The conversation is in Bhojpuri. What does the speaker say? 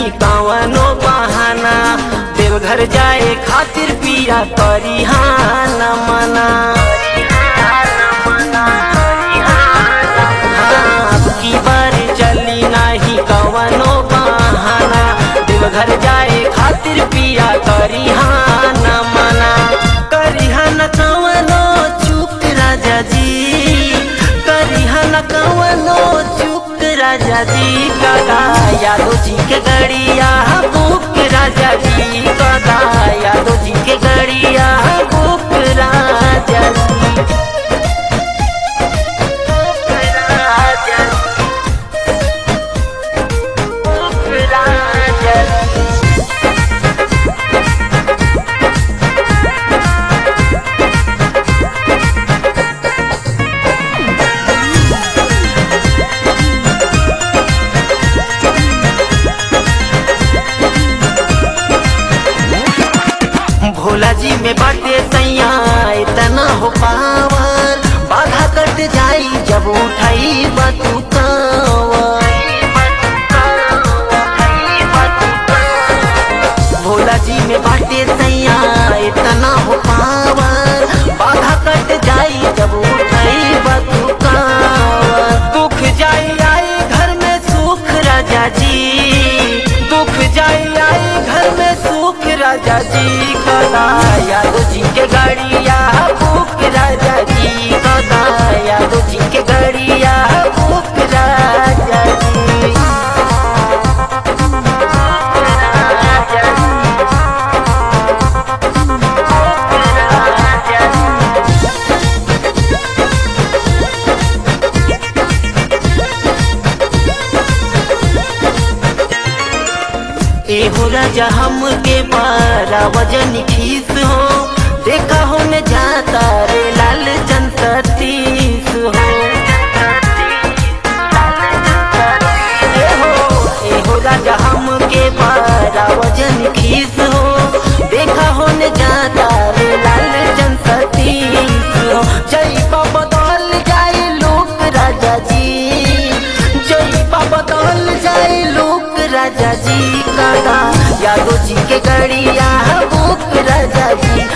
नहीं कवनो बहाना देवघर जाए खातिर पिया करी हाँ न मना हाँ, अब की बार चली नहीं कवनो बहाना देवघर जाए खातिर पिया करी हाँ न मना करी हाँ न कवनो चुप राजा जी करी हाँ न कवनो चुप राजा जी कदा यादव जी के गड़िया बुक राजा जी कदा यादव जी के गड़िया बुक राजा जी बुक राजा जी बुक राजा जी भोला जी में बाटे सैया इतना हो पावर बाधा कट जाई जब उठाई बतू भोला जी में बाटे सैया इतना हो पावर बाधा कट जाई जब उठाई बतू दुख जाई आई घर में सुख राजा जी दुख जाई आई घर में सुख राजा जी कदा यादव जी के गाड़िया बुक राजा जी कदा यादव जी के गाड़िया बुक राजा जी राजा जी राजा जी एहो राजा हम के बारा वजन खीस हो देखा हो न जाता रे लाल चंद सतीश हो एहो एहो राजा हम के बारा वजन खीस हो देखा हो न जाता रे लाल चंद सतीश हो जय बाबा बदल जाए लोक राजा जी जय बाबा बदल जाए लोक राजा जी कदा यादव जी के गड़िया बुक राजा जी